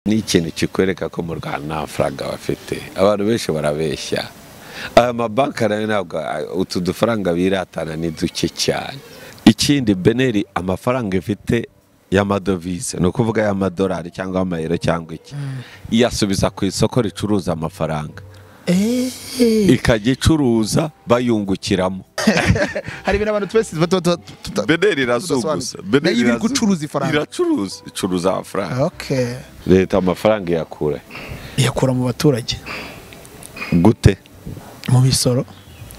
n'ikintu kikwereka ko mu rwanda nta mafaranga bafite abantu benshi barabeshya aya mabanki nayo ntabwo utu dufaranga biratana ni duke cyane ikindi beneri amafaranga ifite y'amadovize ni ukuvuga y'amadolari cyangwa amayero cyangwa iki iyasubiza ku isoko ricuruza amafaranga ikajya icuruza bayungukiramo hari ibintu abantu twese tuba tuba- tuba- tuta- beneri irazunguza tudasobanutse. Beneri nayo iba iri irazunguza. gucuruza ifaranga iracuruza icuruza amafaranga okay leta amafaranga iyakura iyakura mu baturage gute mu misoro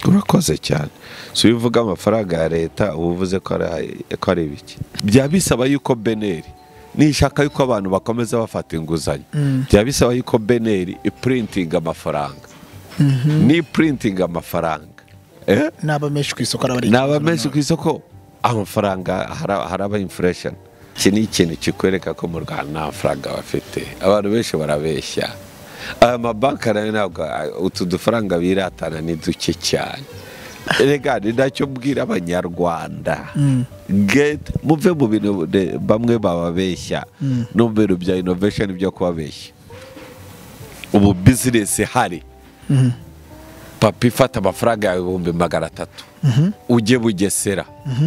urakoze cyane si iyo uvuga amafaranga ya leta uba uvuze ko ari- ko ari bike byaba bisaba yuko beneri nishaka yuko abantu bakomeza bafata inguzanyo byaba bisaba yuko beneri ipurintinga amafaranga ni ipurintinga amafaranga eh? n'aba menshi ku isoko araba ari ni menshi ku isoko amafaranga hara- haraba infuresheni iki ni ikintu kikwereka ko mu rwanda nta mafaranga bafite abantu benshi barabeshya aya mabanki nayo ntabwo utu dufaranga biratana ni duke cyane rega ni nacyo mbwira abanyarwanda Get- muve mu bintu de- bamwe bababeshya no mu bintu bya inovesheni byo kubabeshya ubu bizinesi ihari papa ifata amafaranga yawe ibihumbi magana atatu ujye bugesera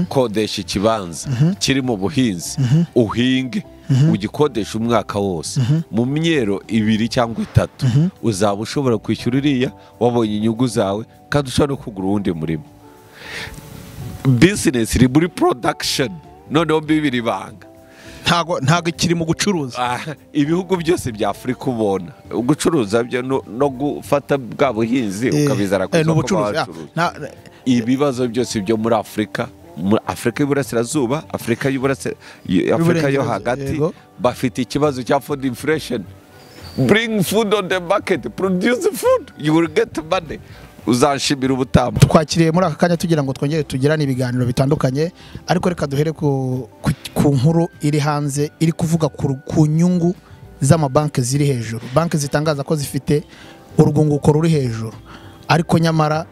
kodesha ikibanza kiri mu buhinzi uhinge ugikodesha umwaka wose mu myero ibiri cyangwa itatu uzaba ushobora kwishyura iriya wabonye inyungu zawe kandi ushobora no kugura uwundi murimo bizinesi iri muri porodakisheni noneho bibiri banga ntago ntago kiri mu gucuruza Ah, ibihugu byose bya afurika ubona gucuruza byo no no gufata bwa buhinzi Eh, ukabizana ku eh, isoko n'ubucuruzi, ah, bacuruza na- na- ibibazo byose byo muri afurika muri afurika y'uburasirazuba afurika y'Uburasira- y- afurika yo Y'Uburengerazuba, hagati yego. bafite ikibazo cya food inflation bring food on the market produce food you will get money uzanshimira ubutamba twakiriye muri aka kanya tugira ngo twongere tugirane ibiganiro bitandukanye ariko reka duhere ku, ku, ku nkuru iri hanze iri kuvuga ku, ru- ku nyungu z'amabanki ziri hejuru banki zitangaza ko zifite urwunguko ruri hejuru ariko nyamara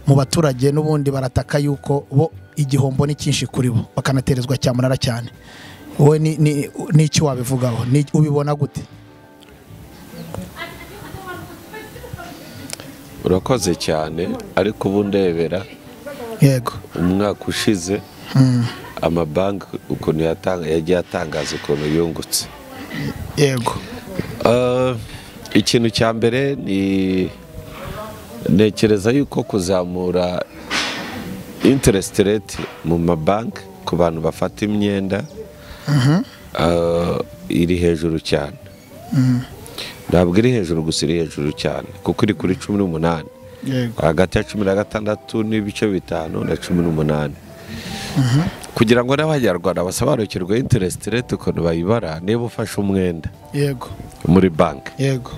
mu baturage n'ubundi barataka yuko bo igihombo ni cyinshi kuri bo bakanaterezwa cyamunara cyane wowe ni- ni- ni iki wabivugaho Ni- ubibona gute urakoze cyane ariko ubu ndebera yego umwaka ushize amabanki ukuntu yatanga- yagiye atangaza ukuntu yungutse yego Uh, ikintu cya mbere ni ntekereza yuko kuzamura interest rate mu mabanki ku bantu bafata imyenda uh, iri hejuru cyane ntabwo iri hejuru gusa iri hejuru cyane kuko iri kuri cumi n'umunani yego hagati ya cumi na gatandatu n'ibice bitanu na cumi n'umunani kugira ngo n'abanyarwanda basobanukirwe interest rate ukuntu bayibara niba ufashe umwenda yego muri banki yego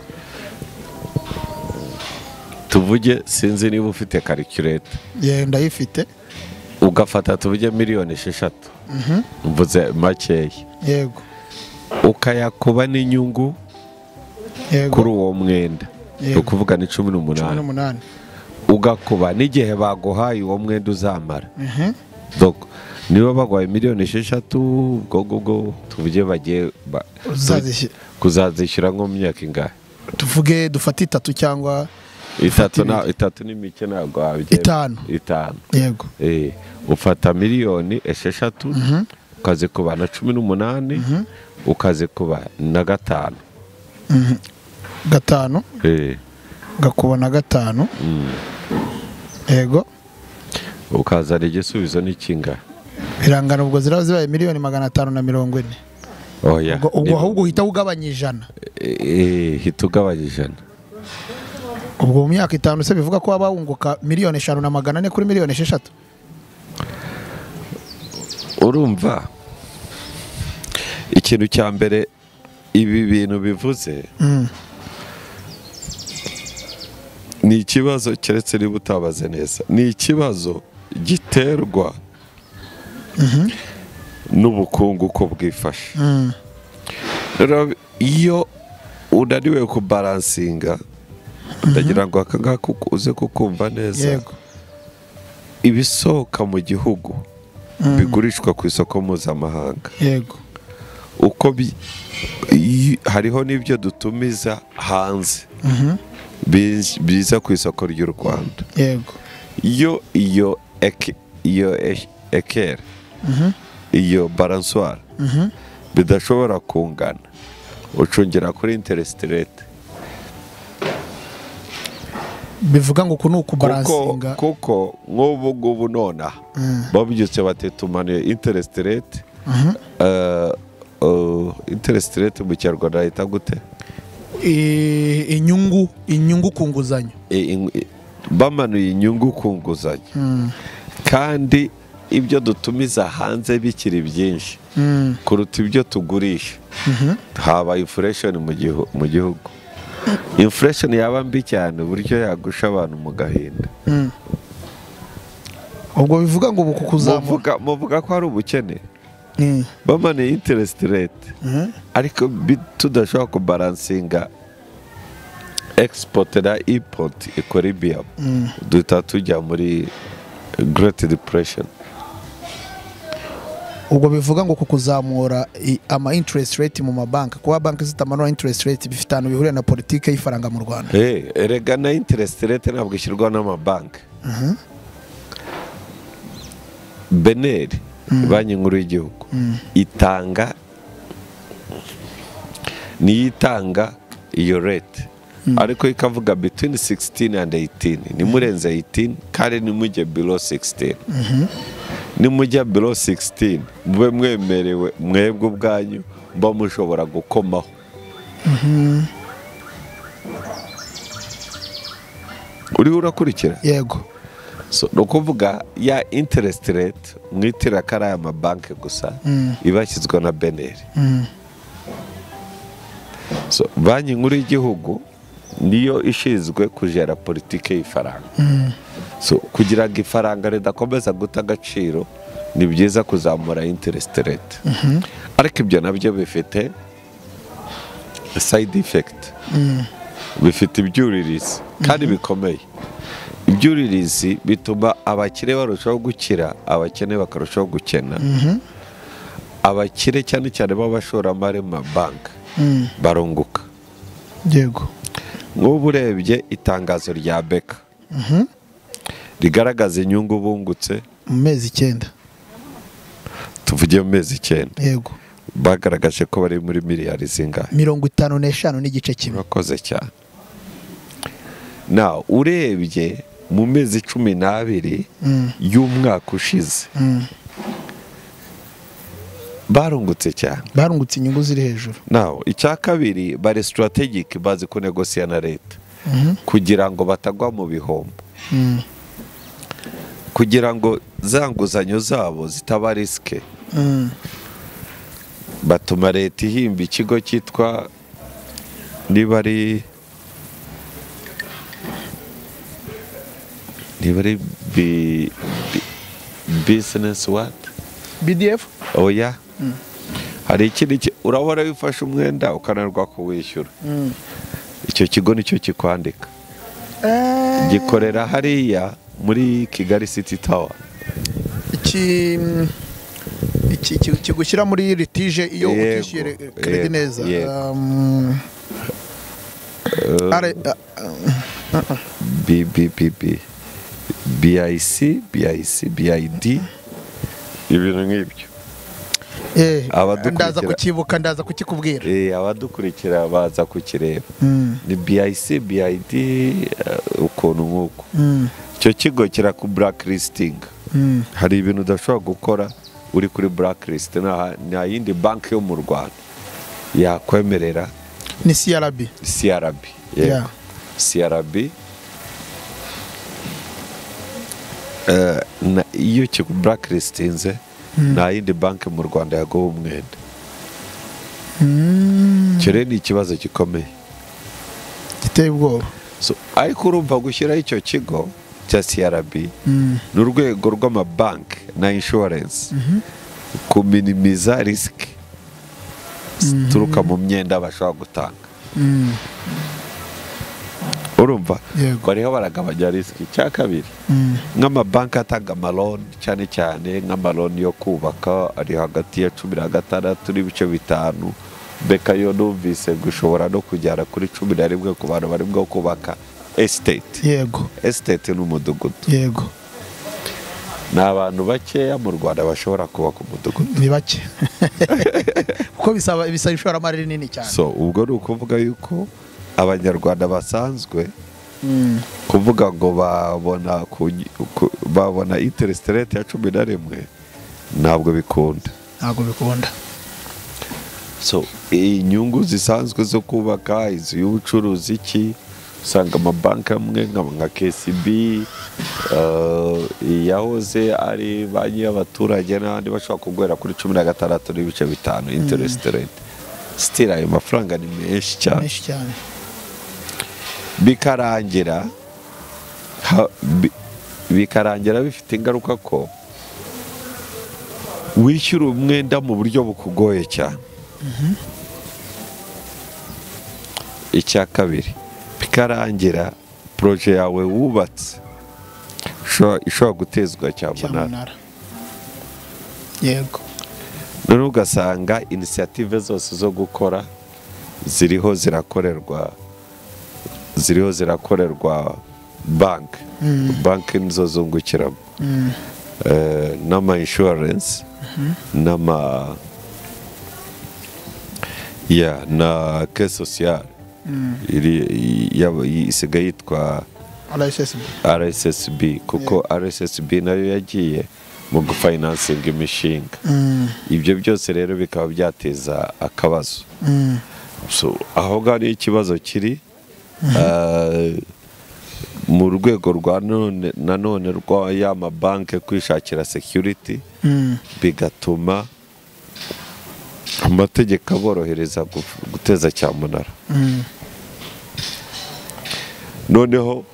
tuvuge sinzi niba ufite karikireta yego ndayifite ugafata tuvuge miliyoni esheshatu mvuze makeya yego ukayakuba n'inyungu yego kuri uwo mwenda Yego. ni ukuvuga ni cumi cumi n'umunani n'umunani ugakuba n'igihe baguhaye uwo mwenda uzamara Mhm. Donc, niba baguhaye miliyoni esheshatu ubwo ngubwo tuvuge bagiye ba- Uzazishyura. kuzazishyura nko mu myaka ingahe tuvuge dufate itatu cyangwa itatu na- itatu ni mike ntabwo wabyemera Itanu. itanu yego Eh, ufata miliyoni esheshatu ukazikuba na cumi n'umunani ukazikuba na gatanu gatanu Eh, gakuba na gatanu yego ukazana igisubizo n'ikinga irangano ubwo ziraba zibaye miliyoni magana atanu na mirongo ine oya ubwo ubwo ahubwo uhita ugabanya ijana Eh, hita ugabanya ijana ubwo mu myaka itanu se bivuga ko waba wunguka miliyoni eshanu na magana ane kuri miliyoni esheshatu urumva ikintu cya mbere ibi bintu bivuze ni ikibazo keretse niba utabaze neza ni ikibazo giterwa n'ubukungu uko bwifashe Rero iyo unaniwe kubaransinga ndagira ngo aka ngaka uku- uze kukumva neza yego ibisohoka mu gihugu bigurishwa ku isoko mpuzamahanga yego uko bi iyo- hariho n'ibyo dutumiza hanze biz- biza ku isoko ry'u rwanda yego iyo iyo eke- iyo esh- ekeri iyo baranswara bidashobora kungana ucungira kuri interest rate bivuga ngo uku ni kuko ukubarazinga kuko nk'ubu ngubu nonaha babyutse batetumaniye interest rate Eh, eh, interest rate mu kinyarwanda ahita gute I- inyungu inyungu ku nguzanyo Eh, in- eh, bamanuye inyungu ku nguzanyo Mm, kandi ibyo dutumiza hanze bikiri byinshi mm, kuruta ibyo tugurisha haba infuresheni mu gihugu infuresheni yaba mbi cyane uburyo yagusha abantu mu gahinda mm. ubwo bivuga ngo ubu ku kuzamura Muvuga- muvuga ko hari ubukene Mm, bamanuye interest rate mhm. ariko bi- tudashobora kubaransinga export na import ikora ibiyamu duhita tujya muri great depression ubwo bivuga ngo ku kuzamura i- ama interest rate mu mabanki kuba banki zitamanura interest rate bifite ahantu bihuriye na politiki y'ifaranga mu rwanda Eh, erega na interest rate ntabwo ishyirwa n'amabanki beneri banki nkuru y'igihugu itanga niyo itanga iyo rate ariko ikavuga between 16 and 18 nimurenze 18 kandi nimujye below 16 nimujya below 16 mube mwemerewe mwebwe ubwanyu mba mushobora gukomaho uriho urakurikira yego So, ni ukuvuga ya interest rate mwitira ko ari aya mabanki gusa iba yashyizwe na beneri so banki nkuru y'igihugu niyo ishinzwe kujera politiki y'ifaranga so kugira ngo ifaranga ridakomeza guta agaciro ni byiza kuzamura interest rate ariko ibyo nabyo bifite side effect bifite ibyuririzi kandi bikomeye ibyuririzi bituma abakire barushaho gukira abakene bakarushaho gukena abakire cyane cyane b'abashoramari mu mabanki barunguka yego nk'ubu urebye itangazo rya beka rigaragaza inyungu bungutse mu mezi icyenda tuvuge mu mezi icyenda yego bagaragaje ko bari muri miliyari zingahe mirongo itanu n'eshanu n'igice kimwe urakoze cyane na urebye mu mezi cumi n'abiri y'umwaka ushize barungutse cyane barungutse inyungu ziri hejuru nawe icya kabiri bari sitarategike bazi kunegosiya na leta kugira ngo batagwa mu bihombo Mm, kugira ngo za nguzanyo zabo zitaba risike mm, batuma leta ihimba ikigo cyitwa niba ari niba ari bi- bi- bizinesi wati bdf oya hari ikindi ki- urahora wifashe umwenda ukananirwa kuwishyura icyo kigo nicyo kikwandika gikorera hariya muri kigali siti tawa iki iki iki- kigushyira muri litije iyo Yego, utishyuye re- kredi yego, neza yego. Um, are- a- BBBB BIC BIC BID ibintu nk'ibyo eh, abadukurikira- ndaza kukibuka ndaza kukikubwira Eh, abadukurikira baza kukireba Mm, ni BIC BID eh, ukuntu nk'uko mm, icyo kigo kiraku blacklisting mm, hari ibintu udashobora gukora uri kuri blacklist nta nta yindi banki yo mu Rwanda yakwemerera ni crb CRB yego. Yeah. CRB eh, na- iyo blacklistinze nta yindi banki mu rwanda yaguha umwenda icyo rero ni ikibazo gikomeye giteye ubwoba So, ariko urumva gushyiraho icyo kigo cya crb ni urwego rw'amabanki na inshuwarensi kuminimiza risiki zituruka mu myenda bashobora gutanga urumva Yego. bariho baragabanya risiki cya kabiri nk'amabanki atanga amaloni cyane cyane nk'amaloni yo kubaka ari hagati ya cumi na gatandatu n'ibice bitanu beka yo numvise ngo ishobora no kujyana kuri cumi na rimwe ku bantu barimo kubaka esiteti yego esiteti ni umudugudu yego ni abantu bakeya mu rwanda bashobora kubaka umudugudu ni bake kuko bisaba bisaba ishoramari rinini cyane so ubwo ni ukuvuga yuko abanyarwanda basanzwe kuvuga ngo babona ku, ku, babona interest rate ya cumi na rimwe ntabwo bikunda ntabwo bikunda so inyungu zisanzwe zo kubaka inzu y'ubucuruzi iki usanga amabanki amwe nka nka KCB eh, iyahoze ari banki y'abaturage n'abandi bashobora kuguhera kuri cumi na gatandatu n'ibice bitanu interest rate sitira ayo mafaranga ni menshi cyane menshi cyane bikarangira ha- bi- bikarangira bifite ingaruka ko wishyura umwenda mu buryo bukugoye cyane icya kabiri bikarangira poroje yawe wubatse isho- ishobora gutezwa cyamunara cyamunara yego none ugasanga inisiyative zose zo gukora ziriho zirakorerwa ziriho zirakorerwa banki banki nizo zungukiramo Eh, n'ama inshuwarensi n'ama ya na ke sosiyare iri- yaba- isigaye yitwa rssb rssb kuko rssb nayo yagiye mu gufinansinga imishinga ibyo byose rero bikaba byateza akabazo So, aho ngaho niho ikibazo kiri Eh, mu rwego rwa none nanone rwa ya mabanki kwishakira security bigatuma amategeko aborohereza gu- guteza cyamunara noneho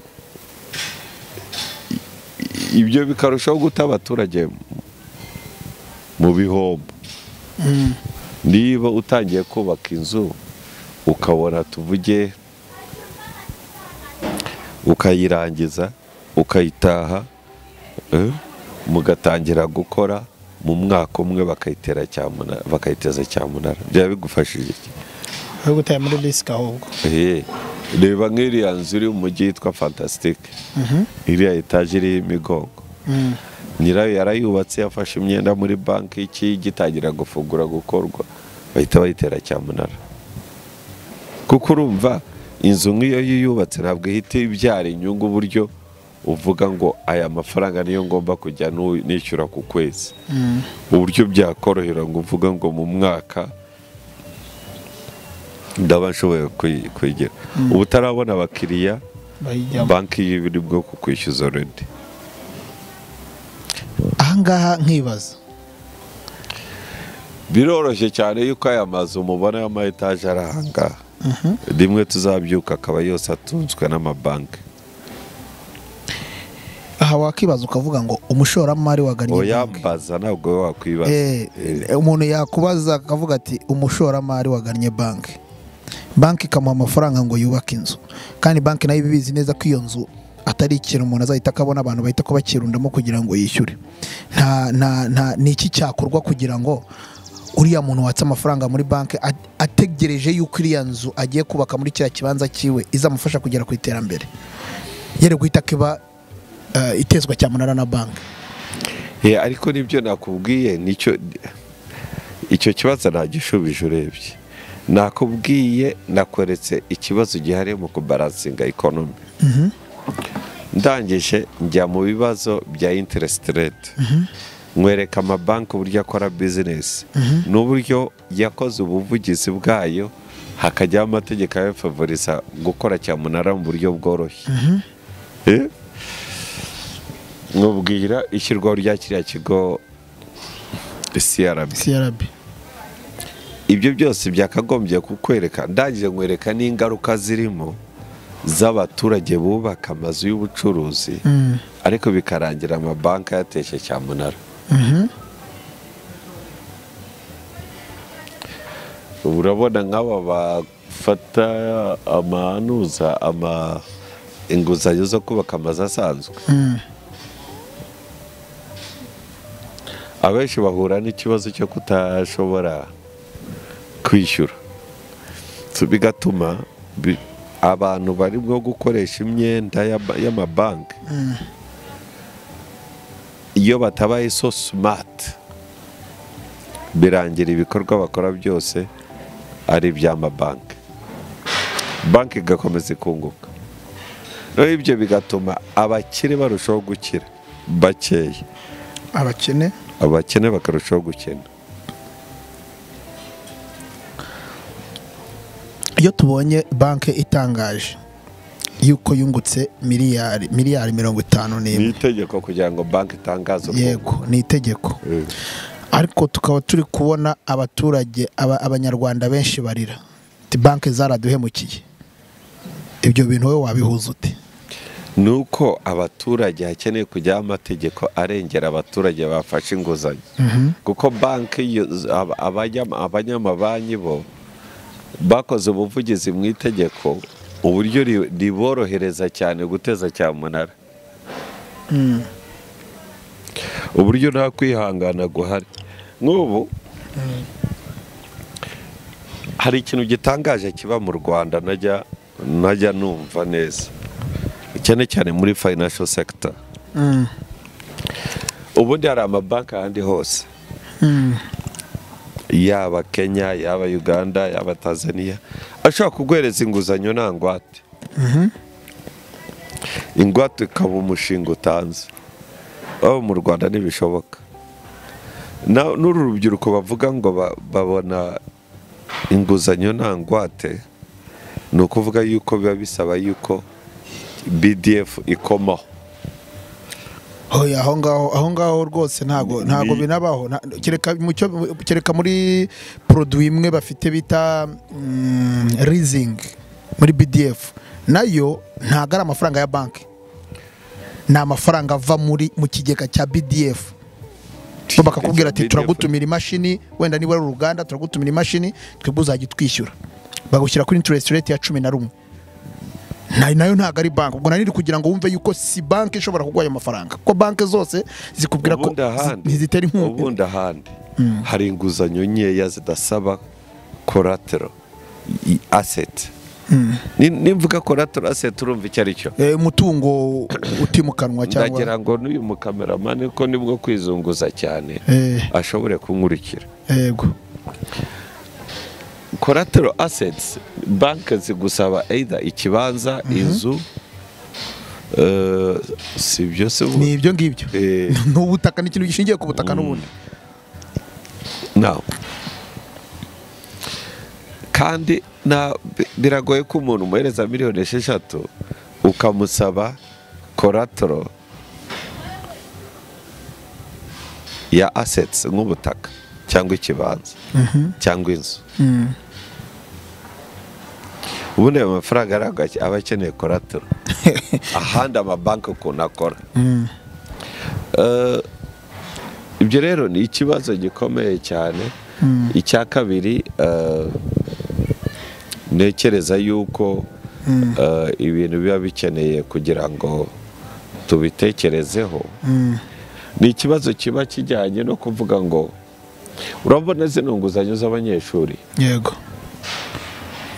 i- i- ibyo bikarushaho guta abaturage mu- mu bihombo niba utangiye kubaka inzu ukabona tuvuge ukayirangiza ukayitaha eh, mugatangira gukora mu mwaka umwe bakayitera cyamunara bakayiteza cyamunara byaba bigufashije iki? yo gutera muri risike ahubwo Eh, reba nk'iriya nzu iri mu mujyi yitwa fantasitike iriya etaje iriho imigongo nyirayo yarayubatse yafashe imyenda muri banki iki gitangira gufungura gukorwa bahita bayitera cyamunara kuko urumva inzu nk'iyo yubatse ntabwo ihita ibyara inyungu uburyo uvuga ngo aya mafaranga niyo ngomba kujya nu- nishyura ku kwezi uburyo byakorohera ngo uvuga ngo mu mwaka ndaba nshoboye kuyi- kuyigira ubu utarabona abakiriya bayijyamo banki y'ibiri bwo kukwishyuza oredi ahangaha nkibaza biroroshye cyane yuko aya mazu mubona y'ama etaje ari ahangaha rimwe tuzabyuka akaba yose atunzwe n'amabanki aha wakibaza ukavuga ngo umushoramari wagannye banki oyambaza ntabwo wowe wakwibaza Eh, umuntu yakubaza akavuga ati umushoramari wagannye banki banki ikamuha amafaranga ngo yubake inzu kandi banki nayo iba ibizi neza ko iyo nzu atari ikintu umuntu azahita akabona abantu bahita ko bakirundamo kugira ngo yishyure nta nta nta ni iki cyakorwa kugira ngo uriya muntu watse amafaranga muri banki a- ategereje yuko iriya nzu agiye kubaka muri kiriya kibanza cyiwe izamufasha kugera ku iterambere yari guhita akiba eh, itezwa cyamunara na banki Eh, ariko nibyo nakubwiye nicyo icyo kibazo nagishubije urebye nakubwiye nakweretse ikibazo gihari mu kubaransinga ikonomi ndangije njya mu bibazo bya interest rate nkwereka amabanki uburyo akora bizinesi n'uburyo yakoze ubuvugizi bwayo hakajyaho amategeko abifavoriza gukora cyamunara mu buryo bworoshye Eh? nkubwira ishyirwaho rya kiriya kigo CRB crb ibyo byose byakagombye kukwereka ndangije nkwereka n'ingaruka zirimo z'abaturage bubaka amazu y'ubucuruzi ariko bikarangira amabanki ayateshe cyamunara urabona nk'aba bafata amanuza ama inguzanyo zo kubaka amazu asanzwe abenshi bahura n'ikibazo cyo kutashobora kwishyura So, bigatuma bi- abantu barimo gukoresha imyenda y'ama- y'amabanki iyo batabaye so simati birangira ibikorwa bakora byose ari iby'amabanki banki igakomeza ikunguka rero ibyo bigatuma abakire barushaho gukira bakeya abakene abakene bakarushaho gukena iyo tubonye banki itangaje yuko yungutse miliyari miliyari mirongo itanu ni n'imwe itegeko kugira ngo banki itangaze ukungu yego ni itegeko Eh, ariko tukaba turi kubona abaturage aba- abanyarwanda benshi barira Ati banki zaraduhemukiye ibyo bintu wowe wabihuza ute ni uko abaturage hakeneye kujyaho amategeko arengera abaturage bafashe inguzanyo kuko banki yo- ab- abanyama- abanyamabanki bo bakoze ubuvugizi mu itegeko uburyo ri- riborohereza cyane guteza cyamunara uburyo nta kwihangana guhari nk'ubu hari ikintu gitangaje kiba mu rwanda najya najya numva neza cyane cyane muri financial sector ubundi hari amabanki ahandi hose yaba kenya yaba uganda yaba tanzania ashobora kuguhereza inguzanyo nta ngwate ingwate ikaba umushinga utanze aho mu rwanda ntibishoboka Na- n'uru rubyiruko bavuga ngo ba- babona inguzanyo nta ngwate ni ukuvuga yuko biba bisaba yuko bdf ikomaho Hoya, aho ngaho aho ngaho rwose ntago ntago binabaho Na- kereka mu cyo- mu- kereka muri produit imwe bafite bita mm, leasing muri BDF nayo ntago ari amafaranga ya banki ni amafaranga ava muri mu kigega cya BDF bo bakakubwira ati turagutumira imashini wenda niba ari uruganda turagutumira imashini twebwe uzajya utwishyura bagushyira kuri interest rate ya cumi na rumwe Na- nayo ntabwo ari banki ubwo naniri kugira ngo wumve yuko si banki ishobora kuguha ayo mafaranga kuko banki zose zikubwira ko ubundi ahandi ntizitera inkunga ubundi ahandi hari inguzanyo nkeya zidasaba collateral i- asset Ni- nimvuga collateral asset urumva icyo ari cyo Eh, umutungo utimukanwa cyangwa ndagira ngo n'uyu mukameramani ko nibwo kwizunguza cyane Eh, ashobore kunkurikira yego collateral assets banki zigusaba either ikibanza inzu eh, si byo se ubu- ni ibyo ngibyo Eh. ni ubutaka ni ikintu gishingiye ku butaka n'ubundi Now, kandi na bi- biragoye ko umuntu umuhereza miliyoni esheshatu ukamusaba koratoro ya assets nk'ubutaka cyangwa ikibanza cyangwa inzu ubundi ayo mafaranga arangwa aba akeneye koratoro ahandi amabanki ukuntu akora Eh, ibyo rero ni ikibazo gikomeye cyane icya kabiri eh, ntekereza yuko eh, ibintu biba bikeneye kugira ngo tubitekerezeho ni ikibazo kiba kijyanye no kuvuga ngo urabona zino nguzanyo z'abanyeshuri yego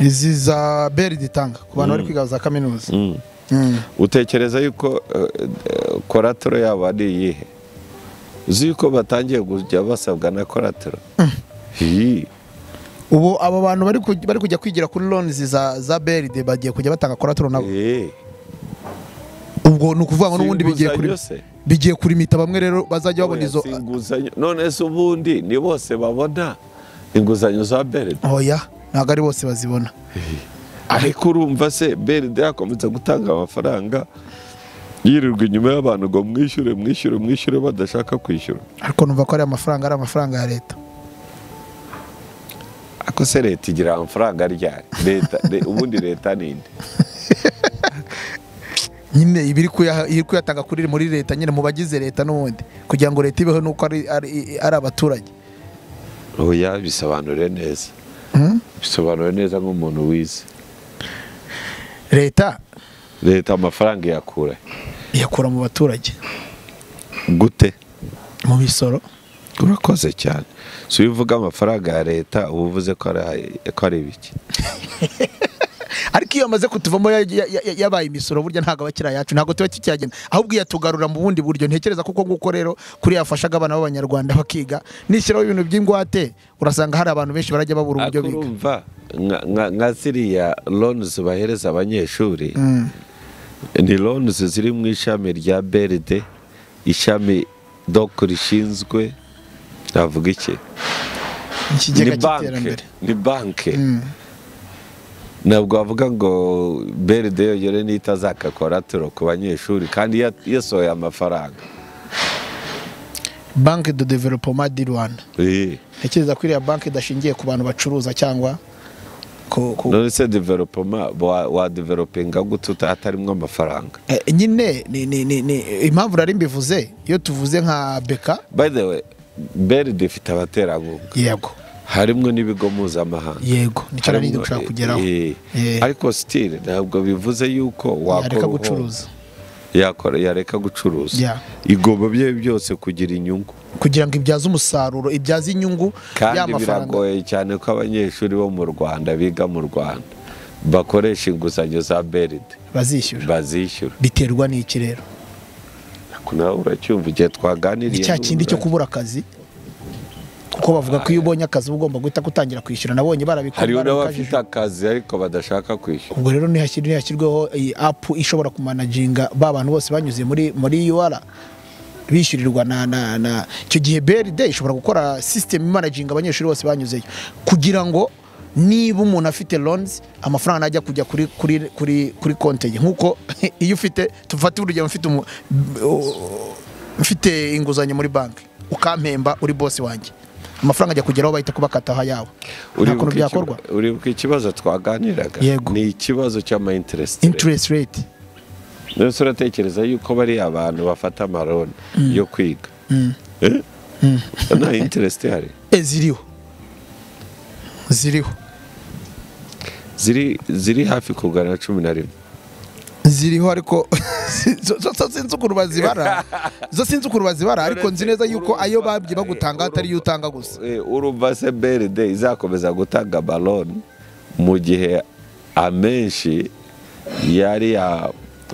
izi za beri zitanga ku bantu bari kwiga za kaminuza Mm. utekereza yuko koratoro yabo ari iyihe uzi yuko batangiye kujya basabwa na koratoro Hii. ubu aba bantu bari kuj- bari kujya kwigira kuri lonizi za za beride bagiye kujya batanga koratoro nabo Eh. ubwo ni ukuvuga ngo Si n'ubundi bigiye kuri inguzanyo se? bigiye kurimita bamwe rero bazajya babona Oya, izo si inguzanyo none se ubundi ni bose babona inguzanyo za beride oya ntabwo ari bose bazibona ariko urumva se beride yakomeza gutanga amafaranga yirirwa inyuma y'abantu ngo mwishyure mwishyure mwishyure badashaka kwishyura ariko numva ko ari amafaranga ari amafaranga ya leta ako se leta igira amafaranga ryari leta le- ubundi leta ninde nyine iba iri kuyaha- iri kuyatanga kuri muri leta nyine mu bagize leta n'ubundi kugira ngo leta ibeho nuko ari ari- ari abaturage oya bisobanure neza Hmm? bisobanure neza nk'umuntu wize leta leta amafaranga iyakura iyakura mu baturage gute mu misoro urakoze cyane si iyo uvuga amafaranga ya leta uba uvuze ko ari- ko ari ibiki ariko iyo yamaze kutuvamo ya- ya- ya- yabaye imisoro burya ntabwo aba akiri ayacu ntabwo tuba kikiyagenda ahubwo iyatugarura mu bundi buryo ntekereza kuko nguko rero kuri yafashaga abana b'abanyarwanda bakiga nishyiraho ibintu by'ingwate urasanga hari abantu benshi barajya babura uburyo ariko biga urumva nka- nka- nka ziriya lonizi bahereza abanyeshuri Mm. ni lonizi ziri mu ishami rya beride ishami doku rishinzwe navuga iki ni ikigega banki cy'iterambere ni banki Mm. ntabwo wavuga ngo beride yonyine niyo itazaka koratiro ku banyeshuri kandi ya- yasohoye amafaranga banki de developoma di rwanda Eh, ntekereza ko iriya banki idashingiye ku bantu bacuruza cyangwa ku- ku- none se developoma wa- wadevelopinga gute uta- hatarimo amafaranga Eh, nyine ni- ni- ni- ni- impamvu nari mbivuze iyo tuvuze nka beka by the way beride ifite abaterankunga yego harimo n'ibigo mpuzamahanga yego nicyo nari Harimo, gushaka eh, kugeraho eh, Eh, ariko sitire ntabwo bivuze yuko yareka wakora gucuruza ubucuruzi yakora yareka gucuruza Yeah. igomba bye byose kugira inyungu kugira ngo ibyaze umusaruro ibyaze inyungu ya kandi mafaranga biragoye cyane ko abanyeshuri bo mu rwanda biga mu rwanda bakoresha inguzanyo za beride bazishyura bazishyura biterwa n'iki rero Ariko nawe uracyumva igihe twaganiriye ni cya kindi cyo kubura akazi kuko bavuga ko iyo ubonye akazi uba ugomba guhita gutangira kwishyura nabonye barabikora hariho barabikajije. n'abafite akazi ariko badashaka kwishyura ubwo rero nihashyir- nihashyirweho iyi apu ishobora kumanaginga ba bantu bose banyuze muri muri ur bishyurirwa na na na icyo gihe brd ishobora gukora sisitemu imanaginga abanyeshuri bose banyuzeyo kugira ngo niba umuntu afite loans amafaranga najya kujya kuri kuri kuri kuri konte ye nkuko iyo ufite tufate urugero mfite umu- u- mfite inguzanyo muri banki ukampemba uri bosi wanjye amafaranga ajya kugeraho bahita kubakataho ayawe nta kuntu Uribuka ikiba- byakorwa uribuka ikibazo twaganiraga Yego. ni ikibazo cy'ama interest rate. interest rate nonese uratekereza yuko bariya abantu bafata amaroni yo kwiga Eh? nta interest ihari E, ziriho ziriho ziri ziri hafi kugana na cumi na rimwe ziriho ariko zo- zo- zo sinzi ukuntu bazibara zo sinzi ukuntu bazibara ariko nzi neza yuko ayo babye bagutanga atari yo utanga gusa Eh, urumva se brd izakomeza gutanga amaroni mu gihe amenshi yari ya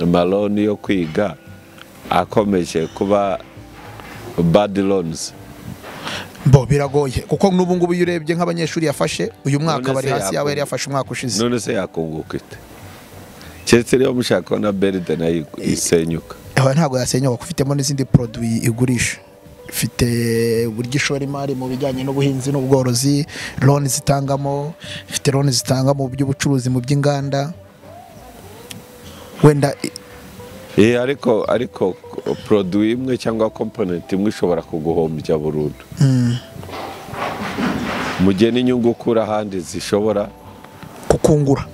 maroni yo kwiga akomeje kuba bad loans bo biragoye kuko n'ubu ngubu iyo urebye nk'abanyeshuri yafashe uyu mwaka None bari se hasi yaba yakungu- yari yafashe umwaka ushize none se yakunguka ite keretse niba mushaka ko na brd nayo isenyuka aba ntabwo yasenyuka kuko ufitemo n'izindi poroduwi igurisha ifite uburyo ishora imari mu bijyanye n'ubuhinzi n'ubworozi loni zitangamo ifite loni zitanga mu by'ubucuruzi mu by'inganda wenda i- Eh, ariko ariko produit imwe cyangwa component imwe ishobora kuguhombya burundu mu gihe n'inyungu ukura ahandi zishobora kukungura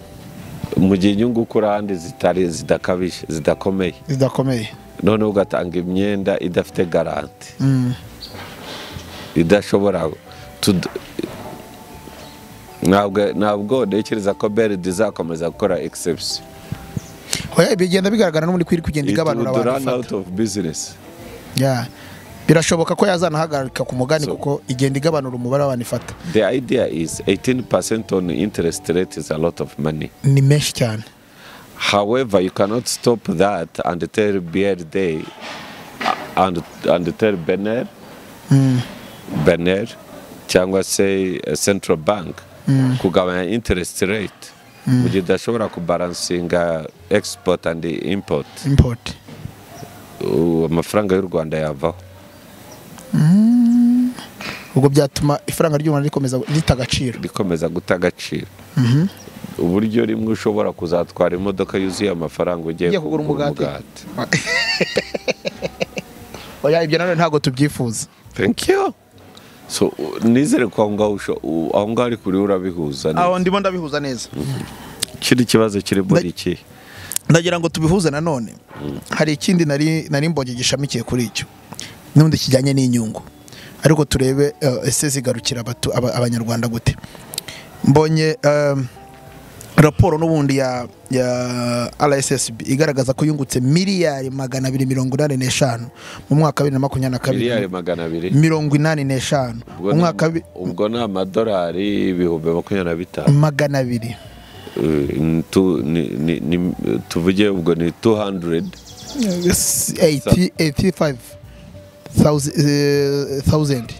mu gihe inyungu ukura ahandi zitari zidakabije zidakomeye zidakomeye noneho ugatanga imyenda idafite garanti idashobora tud- ntabwo ntabwo ntekereza ko BRD izakomeza gukora exception oya bigenda bigaragara n'ubundi ko iri kugenda It igabanura would abantu run out ifata. of business Yeah. birashoboka ko yazanahagarika ku mugani So- kuko igenda igabanura umubare w'abantu ifata the idea is 18% on interest rate is a lot of money ni menshi cyane However, you cannot stop that and tell BRD and, and tell Bener, Bener cyangwa se eh, Central Bank kugabanya interest rate mu gihe udashobora kubalansinga export and import import ubu amafaranga y'u Rwanda yavaho ubwo byatuma ifaranga ry'u Rwanda rikomeza rita agaciro rikomeza guta agaciro uburyo rimwe ushobora kuzatwara imodoka yuzuye amafaranga ugiye Ugiye kugura kugura umugati. umugati oya ibyo nanone ntabwo tubyifuza thank you so u- nizere ko aho ngaho usho- u- aho ngaho ari kuri urabihuza neza. aho ndimo ndabihuza neza kiri kibazo kiri muri iki ndagira ngo tubihuze nanone hari ikindi nari nari mbonye gishamikiye kuri icyo n'ubundi kijyanye n'inyungu ariko turebe eh, ese zigarukira abatu- aba- abanyarwanda gute mbonye eh, raporo n'ubundi ya ya rssb igaragaza ko yungutse miliyari magana abiri mirongo inani n'eshanu mu mwaka wa bibiri na makumyabiri na miliyari kabiri magana abiri mirongo inani n'eshanu Ubwo mu ni- mwaka wa bi- ubwo ni amadolari ibihumbi makumyabiri na bitanu magana abiri Eh, tu- ni- ni- ni- tuvuge ubwo ni 200 85 thousand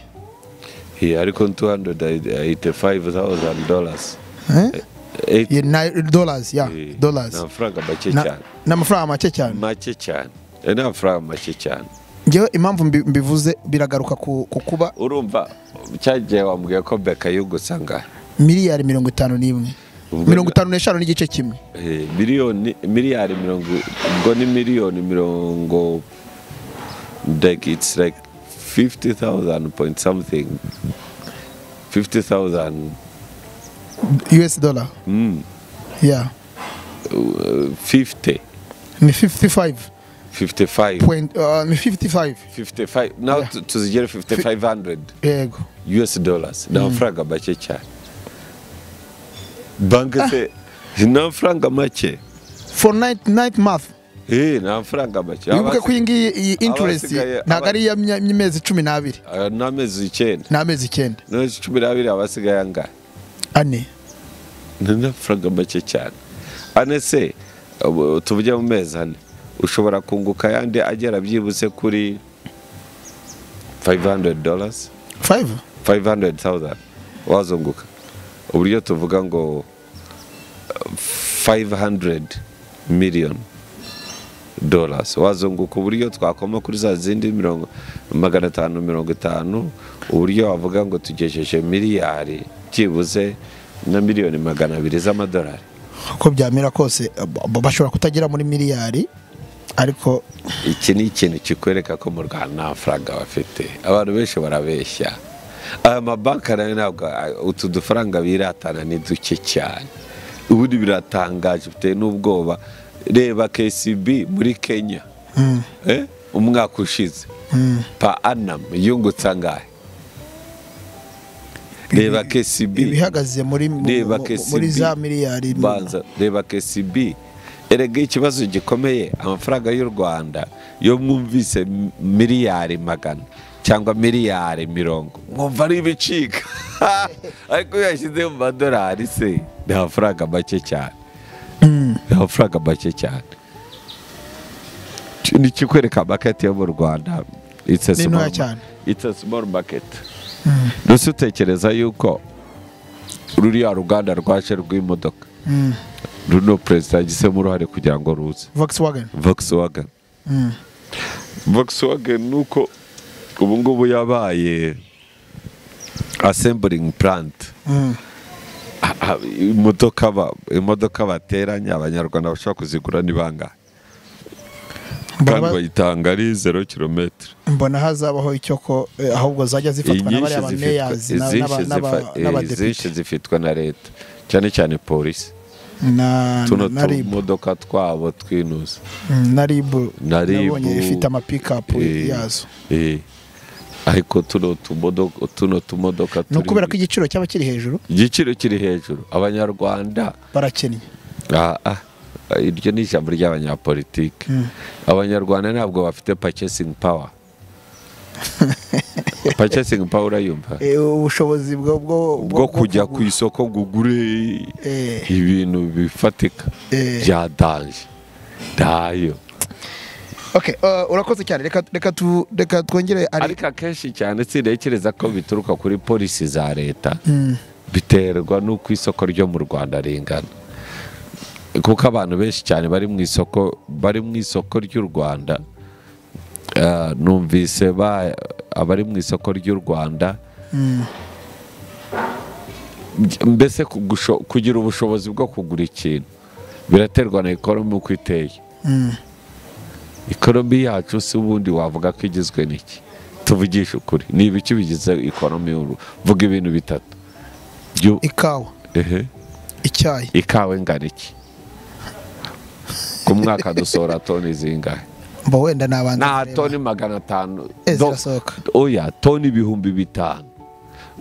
Yeah, ariko 285,000 dollars Eh? Eight- Yeah, ni- dollars ya eh, dollars ni amafaranga make Na- cyane ni amafaranga make cyane make cyane Eh, ni amafaranga make cyane ngewe impamvu mbi- mbivuze biragaruka ku ku kuba urumva cyagihe wambwiye ko beka yungutse angahe miliyari mirongo itanu n'imwe Ubwo- mirongo itanu n'eshanu n'igice kimwe Eh, miliyoni miliyari mirongo ubwo ni miliyoni mirongo like it's like 50,000 point something 50,000 us dollar mm, yeah uh, 50 ni 55 55 point uh, ni 55 55 now Yeah. tu- tuzigere 5500 yego US dollars ni amafaranga make cyane banki se ni amafaranga make for ninth, ninth month Eh, ni amafaranga make wibuke ko iyi ngiyi iyi interest abasigaye- ntabwo ari iy'amezi cumi n'abiri Abasi- ni amezi icyenda ni amezi icyenda ni amezi cumi n'abiri abasigaye angahe ane ni n'amafaranga make cyane ane se ubu tuvuge mu mezi ane ushobora kunguka ayandi agera byibutse kuri 500 dollars 5 500,000 wazunguka uburyo tuvuga ngo uh, 500 million dollars wazunguka uburyo twakoma kuri za zindi mirongo magana atanu mirongo itanu uburyo wavuga ngo tugejeje miliyari byibuze na miliyoni magana abiri z'amadolari uko byamera kose ba- bashobora kutagera muri miliyari ariko iki ni ikintu kikwereka ko mu rwanda nta mafaranga bafite abantu benshi barabeshya aya mabanki nayo ntabwo a- utu dufaranga biratana ni duke cyane ubundi biratangaje bitewe n'ubwoba reba kcb muri kenya Eh? umwaka ushize pa anam yungutse angahe reba kcb ibihagaze muri mu- Reba mu- KCB. muri za miliyari mu- banza reba kcb erega ikibazo gikomeye amafaranga y'u rwanda yo mwumvise m- miliyari magana cyangwa miliyari mirongo mwumva ari ibicika ariko iyo yashyize mu madolari se ni amafaranga make cyane ni amafaranga make cyane Ki- ni ikikwereka maketi yo mu rwanda It's a Ni small ntoya ma- cyane. It's a small market ndetse utekereza yuko ruriya ruganda rwaje rw'imodoka Mm. runo perezida yagisemo uruhare kugira ngo ruze Volkswagen Volkswagen Mm. Volkswagen ni uko ubu ngubu yabaye assembling plant Mm. Ah, ah, imodoka ba- imodoka bateranya abanyarwanda bashobora kuzigura ni bangahe Mbona kandi ba- bayitanga ari zero kilometero mbona hazabaho icyo ko eh, ahubwo zajya zifatwa na bariya bameyazi na- n'aba- n'aba- izinshi n'abadepite zifitwa na leta cyane cyane polisi na tuno na ribu tumodoka twabo twinuza Mm, na ribu Na Rib. nabonye ifite amapikapu Eh, yazo eh. ariko tuno tumodoka tuno tumodoka ni turi- ukubera ko igiciro cyaba kiri hejuru igiciro kiri hejuru abanyarwanda barakennye ah, ah, iryo ni ijambo ry'abanyapolitike abanyarwanda ntabwo bafite purchasing power purchasing power urayumva Eh, ubushobozi bwo bwo- bwo kujya ku kugura. isoko ngo ugure Eh. ibintu bifatika Eh. bya danje ndayo Okay, uh, urakoze cyane reka reka tu reka twongere ari ariko akenshi cyane sintekereza ko bituruka kuri polisi za leta biterwa n'uko isoko ryo mu rwanda ringana kuko abantu benshi cyane bari mu isoko bari mu isoko ry'u rwanda Ah, numvise ba- abari mu isoko ry'u rwanda mbese kugusho- kugira ubushobozi bwo kugura ikintu biraterwa na ekonomi uko iteye ekonomi yacu si ubundi wavuga ko igizwe n'iki tuvugishe ukuri ni ibiki bigize ekonomi y'uru- vuga ibintu bitatu Byu- ikawa ehe, icyayi ikawa ingana iki ku mwaka dusohora toni zingahe mba wenda nabanza nta kureba. toni magana atanu Eh, Do- zirasohoka. oya toni ibihumbi bitanu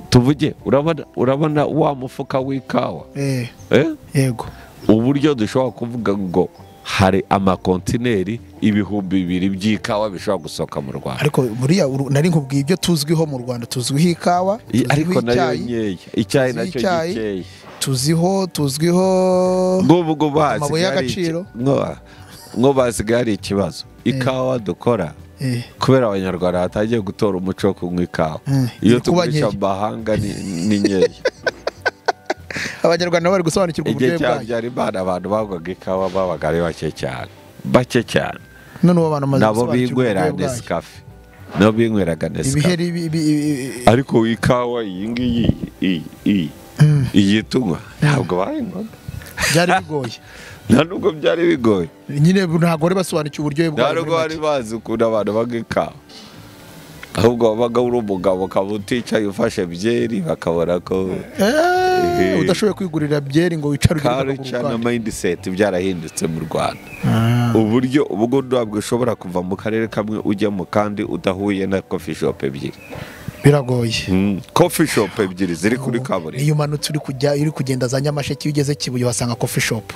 tuvuge urabona urabona wa mufuka w'ikawa eh eh? yego uburyo dushobora kuvuga ngo hari amakontineri ibihumbi bibiri by'ikawa bishobora gusohoka mu rwanda ariko buriya uru- nari nkubwiye ibyo tuzwiho mu rwanda tuzwiho ikawa I- ariko tuzwiho nayo nkeya icyayi, icyayi tuziho nacyo icyayi, gikeye tuziho tuzwiho nk'ubu ngubu hasigaye hari amabuye y'agaciro. iki- nko- nk'ubu hasigaye hari ikibazo ikawa dukora Eh, kubera abanyarwanda batangiye gutora umuco wo kunywa ikawa Mm, iyo iri kuba tugurisha nkeya. mu mahanga ni- ni nkeya abanyarwanda bari gusobanukirwa igihe uburyohe cya bwayo habyarimana abantu banywaga ikawa babaga ari bake cyane bake cyane none ubu abantu bamaze nabo gusobanukirwa binywera uburyohe bwayo nesikafe nabo binyweraga nesikafe ibiheri bi- bi- bi- ariko ikawa iyi ngiyi iyi- iyi Mm, iyi tunywa ntabwo bayinywaga byari bigoye nta nubwo byari bigoye nyine ntabwo bari basobanukiwe uburyohe nta bwayo muri nubwo bari make. bazi ukuntu abantu banywa ikawa ahubwo wabaga uri umugabo ukaba uticaye ufashe byeri bakabona ko Eh, Eh. udashoboye kwigurira byeri ngo wicare ugire karuca na akaguru mayindiseti byarahindutse mu rwanda kandi. uburyo ubwo ntabwo ushobora kuva mu karere kamwe ujya mu kandi udahuye na kofi shopu ebyiri biragoye kofi shopu ebyiri ziri kuri kaburimbo iyo umanutse uri kujya uri kugenda za nyamasheke iyo ugeze kibuye uhasanga kofi shopu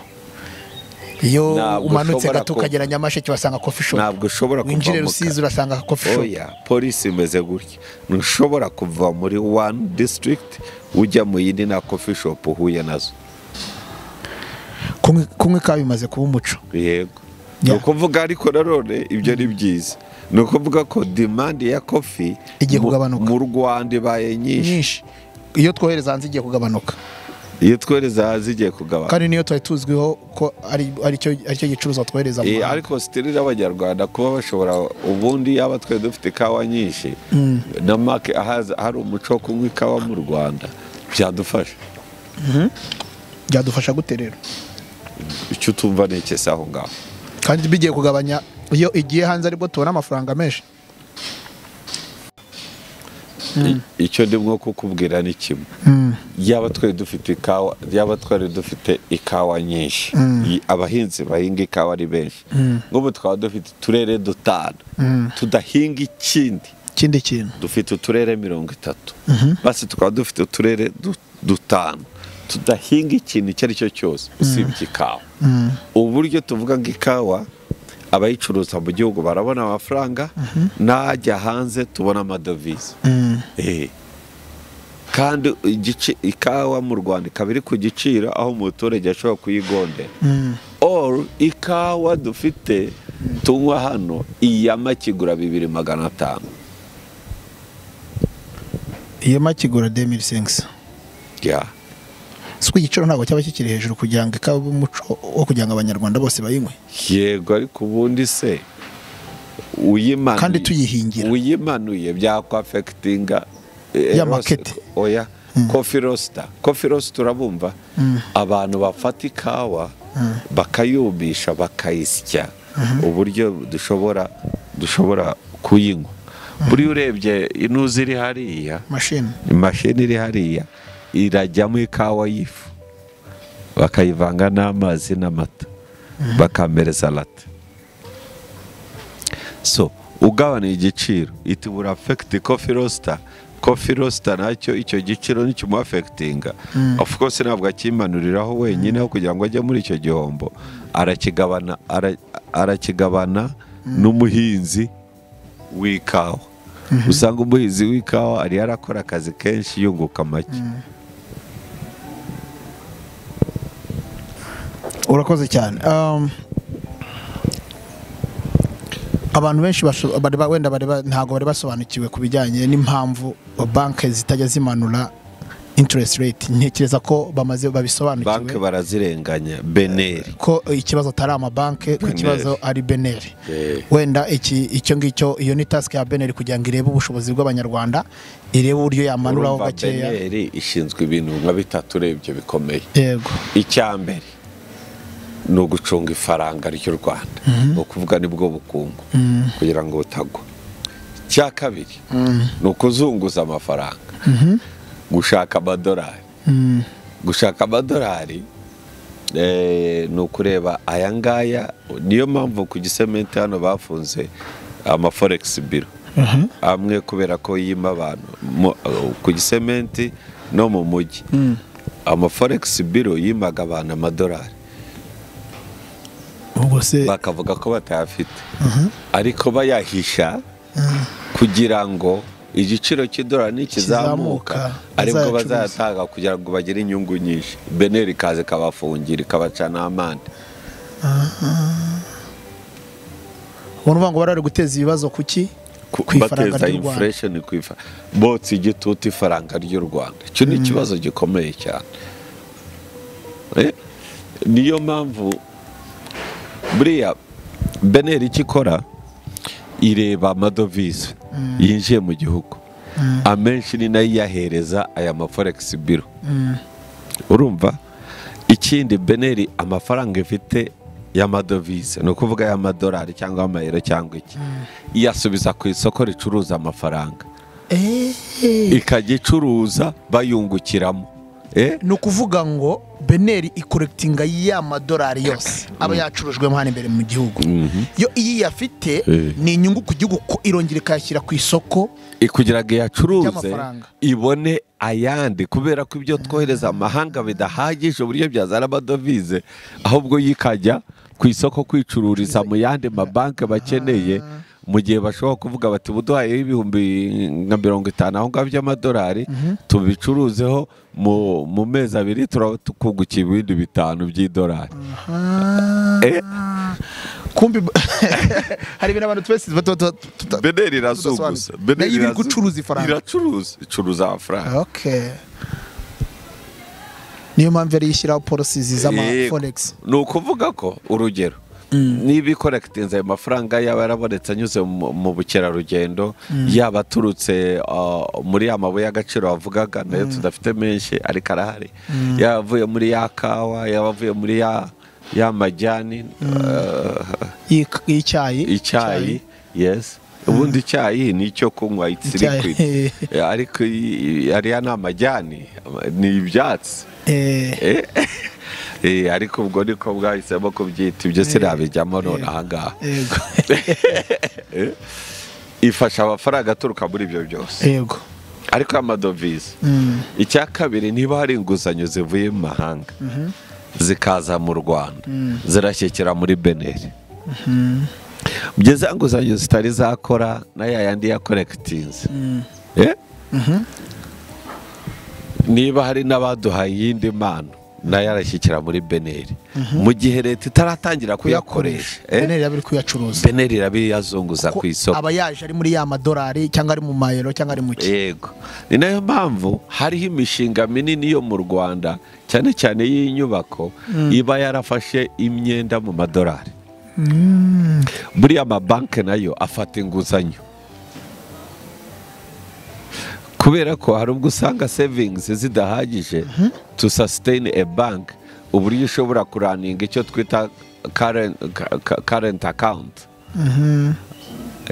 iyo Ntabwo umanutse ushobora gato ku- ukagera nyamasheke uhasanga kofi shopu ntabwo ushobora kuva winjire mu rusizi ka- urasanga kofi shopu oya polisi imeze gutya ntushobora kuva muri wani disitirigiti ujya mu yindi nta kofi shopu uhuye nazo Kunywa- kunywa ikawa bimaze kuba umuco yego ni Yeah. ukuvuga ariko nanone ibyo ni byiza ni ukuvuga ko dimandi ya kofi Igiye mu- kugabanuka. mu rwanda ibaye nyinshi nyinshi iyo twohereza hanze igiye kugabanuka iyo twohereza hanze igiye kugabanuka kandi niyo twari tuzwiho ko ari aricyo aricyo gicuruzwa twohereza mu Eh, mahanga. ariko sitiri n'abanyarwanda kuba bashobora ubundi yaba twari dufite ikawa nyinshi na make ahaza hari umuco wo kunywa ikawa mu rwanda byadufasha byadufasha gute rero icyo utumva ni iki se aho ngaho kandi bigiye kugabanya iyo igiye hanze aribwo tubona amafaranga menshi I- icyo ndimo kukubwira ni kimwe yaba twari dufite ikawa yaba twari dufite ikawa nyinshi I- abahinzi bahinga ikawa ari benshi nk'ubu twaba dufite uturere dutanu tudahinga ikindi ikindi kintu dufite uturere mirongo itatu basi tukaba dufite uturere du- dutanu tudahinga ikintu icyo ari cyo cyose usibye ikawa uburyo tuvuga ngo ikawa abayicuruza mu gihugu barabona amafaranga n'ajya hanze tubona amadovize Eh. kandi igice ikawa mu rwanda ikaba iri ku giciro aho umuturage ashobora kuyigondera or ikawa dufite tunywa hano iyama kigura bibiri magana atanu iyo makigura demiri sengisi Yeah. si uko igiciro ntabwo cyaba kikiri hejuru kugira ngo ikabe umuco wo kugira ngo abanyarwanda bose bayinywe yego ariko ubundi se uyimanuye Kandi tuyihingira. uyimanuye byakwafekitinga Ya market. oya kofi rosita kofi rosita urabumva abantu bafata ikawa bakayumisha bakayisya uburyo dushobora dushobora kuyinywa buriya urebye inuzi iri hariya mashini imashini iri hariya irajyamo ikawa y'ifu bakayivanga n'amazi n'amata bakamereza lata so ugabanuye igiciro iti buri afekiti kofi rosita kofi rosita nacyo icyo giciro ntikimuafekitinga of course ntabwo akimanuriraho wenyine aho kugira ngo ajye muri icyo gihombo arakigabana ara- arakigabana n'umuhinzi w'ikawa usanga umuhinzi w'ikawa ari yarakora akazi kenshi yunguka make urakoze cyane Um, abantu benshi basho- bari ba- wenda bari ba- ntabwo bari basobanukiwe ku bijyanye n'impamvu banki zitajya zimanura interest rate ntekereza ko bamaze banki babisobanukiwe barazirenganya beneri ko ikibazo atari amabanki ko Beneri. ikibazo ari beneri Eh. wenda iki icyo ngicyo iyo ni task ya beneri kugira ngo irebe ubushobozi bw'abanyarwanda irebe uburyo yamanuraho Urumva gakeya beneri ishinzwe ibintu nka bitatu urebye bikomeye yego icya mbere ni ugucunga ifaranga ry'u rwanda ni ukuvuga nibwo bukungu kugira ngo butagwa icya kabiri ni ukuzunguza amafaranga gushaka amadolari gushaka amadolari eh, ni ukureba aya ngaya niyo mpamvu ku gisementi hano bafunze amaforegisi biro amwe kubera ko yima abantu mu- ku gisementi no mu mujyi amaforegisi biro yimaga abantu amadolari ubwo se bakavuga ko batayafite ariko bayahisha kugira ngo igiciro cy'idolari nikizamuka Kizamuka, aribwo bazayacuruza. bazayatanga kugira ngo bagire inyungu nyinshi beneri ikaza ikabafungira ikabacana amande ubu ni uvuga ngo bari bari guteza ibibazo kuki Ku- ku ifaranga bateza ry'u rwanda inflation ku ifa- botsa igitutu ifaranga ry'u rwanda icyo ni ikibazo gikomeye cyane Eh, niyo mpamvu buriya beneri icyo ikora ireba amadovize yinjiye mu gihugu amenshi ni nayo iyahereza aya maforegisi biro urumva ikindi beneri amafaranga ifite y'amadovize ni ukuvuga y'amadolari cyangwa amayero cyangwa iki iyasubiza ku isoko ricuruza amafaranga eee ikajya icuruza bayungukiramo Eh, ni ukuvuga ngo beneri ikorekitinga ya madolari yose aba yacurujwemo hano imbere mu gihugu yo iyo iyafite Eh. ni inyungu ku gihugu ko irongera ikayashyira ku isoko kugira ngo iyacuruze Ry'amafaranga. ibone ayandi kubera ko ibyo twohereza amahanga bidahagije uburyo byazana amadovize ahubwo yikajya ku isoko kwicururiza mu yandi mabanki bakeneye mu gihe bashobora kuvuga bati buduhayeho ibihumbi nka mirongo itanu aho ngaho by'amadolari tubicuruzeho mu- mu mezi abiri turaba tukungukiye ibindi bitanu by'idolari Eh. kumbi hari ibintu abantu twese tuba tuba tuba beneri irazunguza Tudasobanura. Nayo iba iri irazu- gucuruza ifaranga. iracuruza icuruza amafaranga okay niyo mpamvu yari yishyiraho polisi z'ama Yego. forex ni ukuvuga ko urugero niba ikorekitinze ayo mafaranga yaba yarabonetse anyuze mu mu bukerarugendo yaba aturutse uh, muri ya mabuye y'agaciro wavugaga nayo tudafite menshi ariko arahari yaba avuye muri ya kawa yaba avuye muri ya ya majyani uh, y'ik- y'icyayi icyayi yes ubundi icyayi ni icyo kunywa it's Icyayi. liquid ariko i- i- ariya ni amajyani ni ibyatsi Eh, Eh, eh, ariko ubwo niko bwahisemo kubyita ibyo sinabijyamo none ahangaha yego ifasha amafaranga aturuka muri ibyo byose yego ariko amadovize Mm. icya kabiri niba hari inguzanyo zivuye mu mahanga zikaza mu rwanda zirashyikira muri beneri bya za nguzanyo zitari zakora na ya yandi ya korekitinze Eh? niba hari n'abaduhaye iyindi mpano nayo arashyikira muri beneri mu gihe leta itaratangira kuyakoresha eh? beneri yaba iri kuyacuruza beneri iraba yazunguza ku ko isoko aba yaje ari muri ya madolari cyangwa ari mu mayero cyangwa ari mu ki yego ni nayo mpamvu hariho imishinga minini yo mu rwanda cyane cyane y'inyubako iba yarafashe imyenda mu madolari buriya amabanki nayo afata inguzanyo kubera ko hari ubwo usanga sevingizi zidahagije to sustain a bank uburyo ushobora kuraninga icyo twita current, ka- current account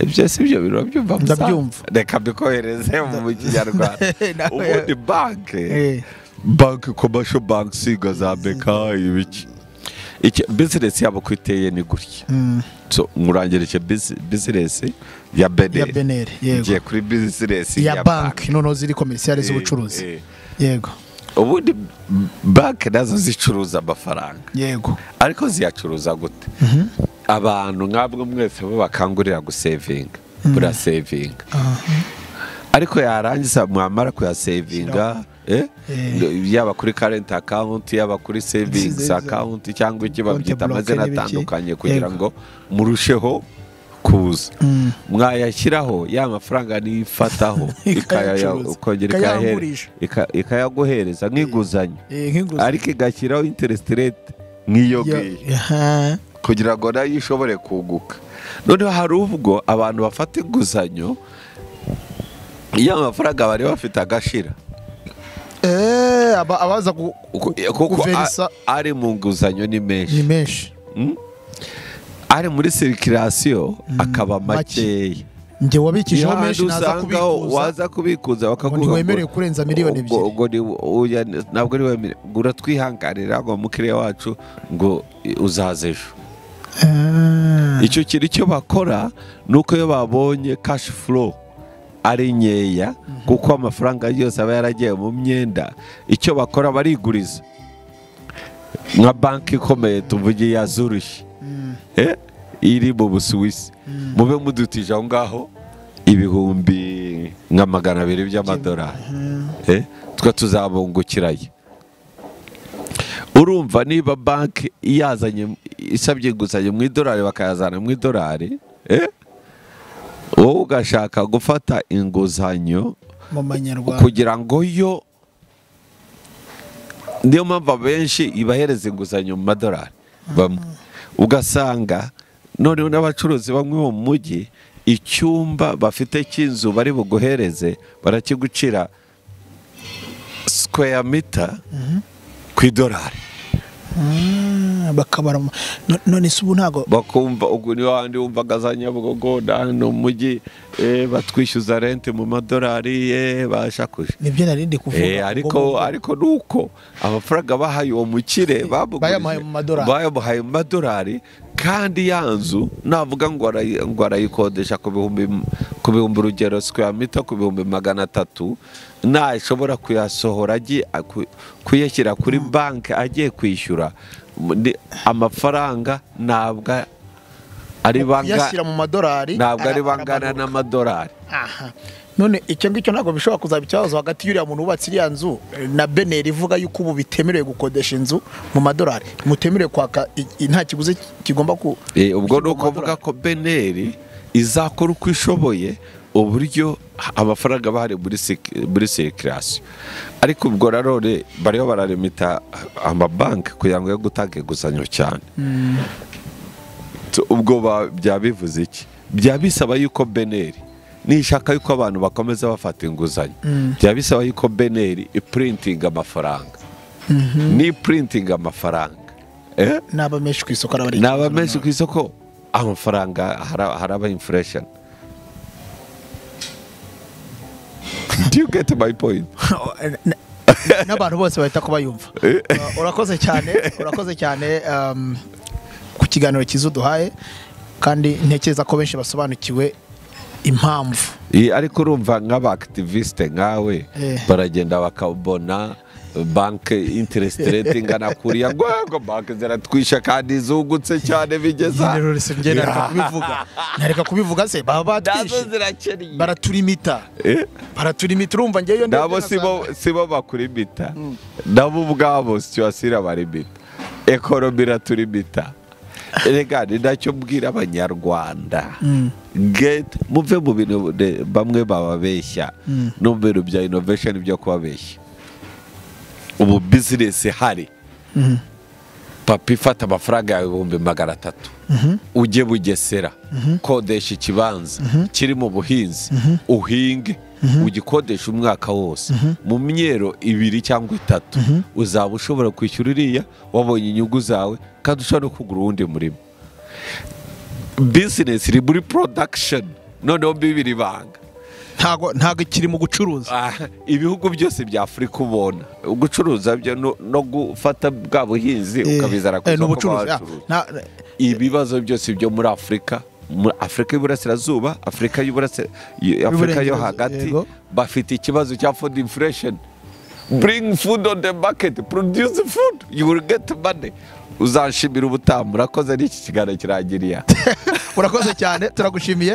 ibyo si byo biro byumva musa? Ndabyumva. reka mbikohereze mu kinyarwanda Nawe- ubundi banki Eh. banki commercial bank siga za beka ibiki Iki- business yabo ko iteye ni gutya So, nkurangirije busi- business ya ya beneri beneri yego ngiye kuri business ya banki noneho ziri komerisiyare Eh, eh. z'ubucuruzi yego ubundi banki nazo zicuruza amafaranga yego ariko ziyacuruza gute abantu nk'abwe mwese bo bakangurira gusevinga murasevinga ariko yarangiza mwamara kuyasevinga eh, Eh. yaba kuri karenti akawunti yaba kuri sevingizi Nziza. akawunti cyangwa iki Konte babyita bloke amazina n'ibiki. atandukanye kugira Yego. ngo murusheho kuza mwayashyiraho ya mafaranga nifataho Ikayacuruza. ikongera Ikayangurisha. ikayahe- ika- ikayaguhereza nk'inguzanyo Eh, nk'inguzanyo. ariko igashyiraho interest rate nk'iyo Ya- ngiyo aha. kugira ngo nayo ishobore kunguka noneho hari ubwo abantu bafata inguzanyo iyo amafaranga bari bafite agashira Eh, aba- abaza gu- Uko- kuko a- Guverisa- ari mu nguzanyo ni menshi ni menshi ari muri sirikirasiyo akaba make. makeya njye iyo wabikijeho menshi hantu naza usanga kubikuza waza kubikuza bakaguha ngo ntiwemerewe ngo- kurenza miliyoni ubwo- ebyiri. ubwo ni- oya, ntabwo ari wemerewe ngo uratwihanganira ngo mukiriya wacu ngo uzaze ejo Ah, icyo kintu icyo bakora ni uko iyo babonye kashi furo ari nkeya kuko amafaranga yose aba yaragiye mu myenda icyo bakora bariguriza nka banki ikomeye tuvuge ya zurushi eh, iri mu busuwisi mube mudutije aho ngaho ibihumbi nka magana abiri by'amadolari eh, twe tuzabungukirayo urumva niba banki yazanye isabye inguzanyo mu idolari bakayazana mu idolari eh, wowe ugashaka gufata inguzanyo mu manyarwanda kugira ngo yo niyo mpamvu abenshi ibahereza inguzanyo mu madolari bamwe ugasanga noneho n'abacuruzi bamwe bo mu mujyi icyumba bafite cy'inzu bari buguhereze barakigucira sikweya mita ku idolari Ah, bakabara mu- no- none se ubu ntago bakumva ubwo niyo handi wumvaga za nyabugogo hano mu mujyi eh, batwishyuza rente mu madolari eh, bashakuje nibyo nari ndi Eh, kuvuga ariko ariko nuko amafaranga bahaye uwo mukire babugurije, bayamuhaye mu madolari. bayamuhaye mu madolari kandi ya nzu navuga ngo arayi- ngo arayikodesha ku bihumbi ku bihumbi urugero square meter ku bihumbi magana atatu nashobora kuyasohora agiye aku- kuyashyira kuri banki agiye kwishyura ni- amafaranga ntabwo ari banga yashyira mu madolari ntabwo ari ara- bangana aramanuka. n'amadolari Aha. none icyo ngicyo ntabwo bishobora kuzaba ikibazo hagati y'uriya muntu wubatse iriya nzu eh, na beneri ivuga yuko ubu bitemerewe gukodesha inzu mu madolari mutemerewe kwaka i- i- nta kiguzi kigomba ku Eh, ubwo ni Ishyirwa mu ukuvuga madolari. ko beneri izakora uko ishoboye uburyo amafaranga bahari muri sik- muri sirikirasiyo ariko ubwo nanone bariho bararimita amabanki kugira ngo yo gutanga inguzanyo cyane Tu- ubwo ba- byaba bivuze iki byaba bisaba yuko beneri nishaka yuko abantu bakomeza bafata inguzanyo byaba bisaba yuko beneri ipurintinga amafaranga ni ipurintinga amafaranga eh? n'aba menshi ku isoko araba ari ni aba menshi ku isoko amafaranga hara- haraba inflation do you get my point Na- n'abantu bose bahita kubayumva Uh, urakoze cyane urakoze cyane um, ku kiganiro cyiza uduhaye kandi ntekereza ko benshi basobanukiwe impamvu Iyi, ariko urumva nk'abaaktiviste nkawe Eh. baragenda bakabona banke interest rate ingana kuriya ngo ngo banke ziratwishe kandi zungutse cyane bigeza njye nareka kubivuga nareka kubivuga se baba nazo batwishe zirakennye baraturimita Eh? baraturimita urumva njyewe ndebye nabo nasanga- sibo sibo bakurimita nabo ubwabo situwasiyo irabarimita ekoromi iraturimita rega ni nacyo mbwira abanyarwanda Get- muve mu bintu ne- bamwe bababeshya no mu bintu bya inovesheni byo kubabeshya ubu bizinesi hari papa ifata amafaranga yawe ibihumbi magana atatu ujye bugesera kodesha ikibanza kiri mu buhinzi uhinge ugikodesha umwaka wose mu myero ibiri cyangwa itatu uzaba ushobora kwishyura iriya wabonye inyungu zawe kandi ushobora no kugura uwundi murimo bizinesi iri muri porodakisheni noneho bibiri banga ntago ntago kiri mu gucuruza Ah, ibihugu byose bya afurika ubona gucuruza byo no no gufata bwa buhinzi ukabizana ku Eh, eh, ni isoko ubucuruzi ah, bw'abacuruzi. na- ibibazo byose byo muri afurika muri afurika y'uburasirazuba afurika y'Uburase- y- afurika yo Y'Uburengerazuba, hagati yego. bafite ikibazo cya food inflation bring food on the market produce food you will get money uzanshimira ubutamu urakoze n'iki kiganiro kirangiriye aha. urakoze cyane turagushimiye